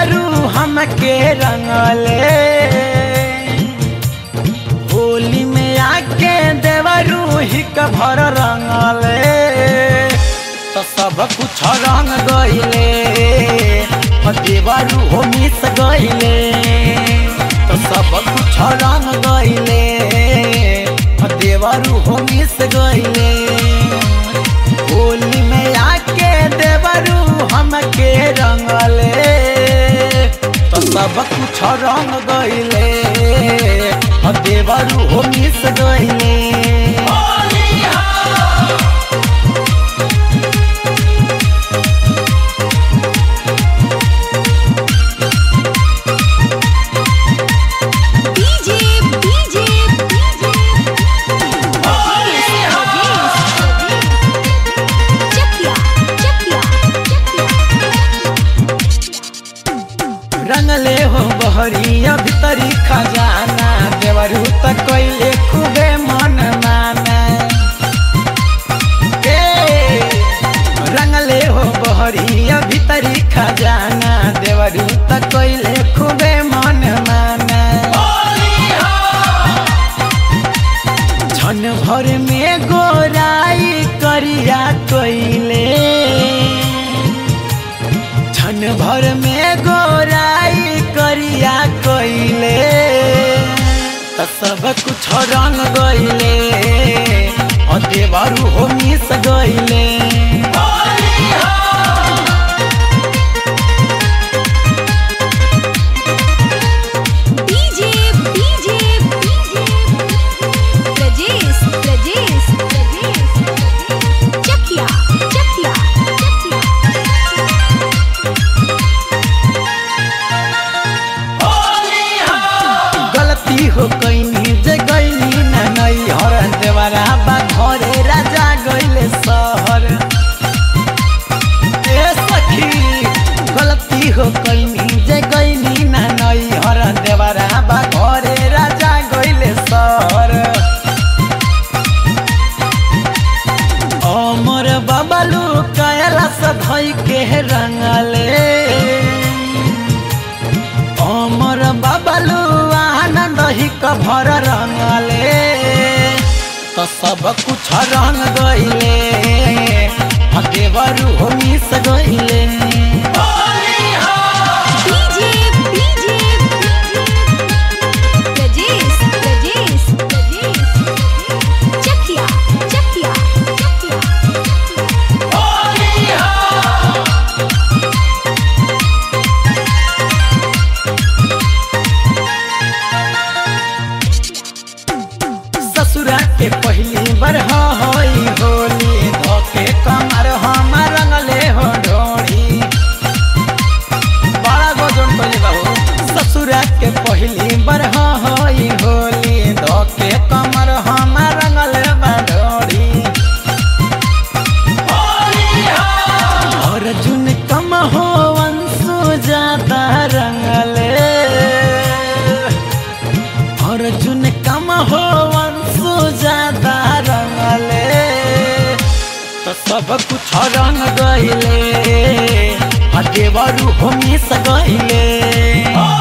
देवरू हमके रंगले होली में आके देवरू हिक भर रंगले तो सब कुछ रंग गईले देवरू हो मिस गईले तो सब कुछ रंग गईले देवरू हो मिस गईले होली में आके देवरू हमके रंगले तो सब कुछ रंग गईले देवरू हो मिस गईले डीजे डीजे चकिया चकिया रंगले हो बहरिया भीतरी खजाना देवरू त कैले खूबे मन माना ए, रंगले हो बहरिया भीतरी खजाना देवरू त कैले खूबे मन माना क्षण भर में गोराई करिया कैले क्षण भर में गोराई करिया कैले त सब कुछ रंग गईले देवरू हो मिस गईले डीजे डीजे प्रजेश प्रजेश चकिया चकिया गलती हो कैनी जे गईली न नई हर देवरा बा घरे राजा गईले शहर ए सखी गलती हो कैनी जे गईली न नई हर देवरा बा घरे राजा गईले शहर अमर बबलू कयला सधई के रंगले अमर बबलू आनंद ही भर रंगले तो सब कुछ रंग गईले देवरू हो मिस गईले डीजे डीजे प्रजेश प्रजेश चकिया चकिया ससुरा के पहली बार होई होली धोके कमर हम रंगले हो ढोड़ी बड़ा गोजन कइले बा हो ससुरा के पहली बार होई होली धोके कमर हम रंगले बा ढोड़ी अर्जुन कम हो अंशु ज्यादा रंगले अर्जुन कम हो अंशु ज्यादा रंगले तो सब कुछ रंग गईले देवरू हो मिस गईले